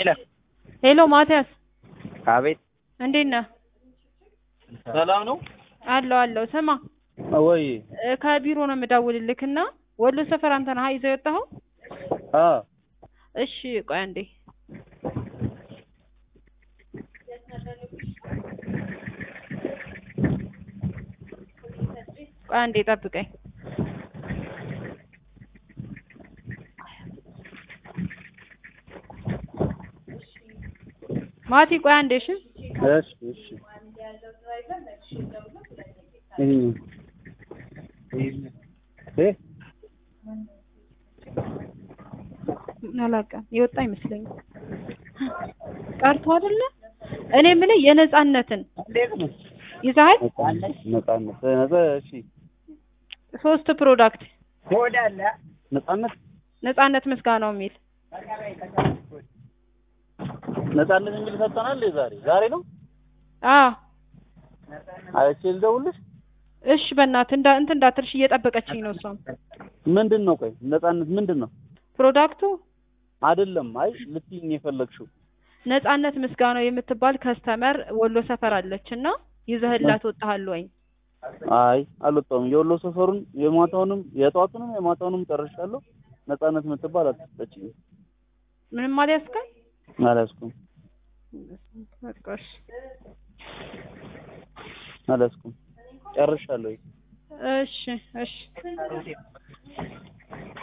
ሄሎ ሄሎ ማቲያስ አቤት እንዴት ነህ? ሰላም ነው አለው አለው። ስማ ወይ እ ከቢሮ ነው የምደውልልክ እና ወሎ ሰፈር አንተ ነህ ይዘው የወጣኸው? አ እሺ ቆይ አንዴ ቆይ አንዴ ጠብቀኝ። ማቲ ቆይ አንዴ እሺ። እሺ እሺ ይሄ እ አላውቅም የወጣ አይመስለኝም ቀርቶ አይደለ እኔ የምልህ የነጻነትን ይዘሃል ነጻነት ነጻ እሺ ሶስት ፕሮዳክት ነጻነት ነጻነት ምስጋናው የሚል ነጻነት የሚል ሰጠናል ዛሬ ዛሬ ነው አዎ አይቼ ልደውልሽ እሺ በእናትህ እንዳ እንትን እንዳትልሽ እየጠበቀችኝ ነው እሷም ምንድን ነው ቆይ ነጻነት ምንድን ነው ፕሮዳክቱ አይደለም አይ ልትይኝ የፈለግሽው ነጻነት ምስጋናው የምትባል ከስተመር ወሎ ሰፈር አለች እና ይዘህላት ወጣሃል ወይ አይ አልወጣሁም የወሎ ሰፈሩን የማታውንም የጠዋቱንም የማታውንም ጨርሻለሁ ነጻነት የምትባል አትሰጠችኝም ምንም አልያዝከም አልያዝኩም በቃ እሺ አልያዝኩም ጨርሻለሁ እሺ እሺ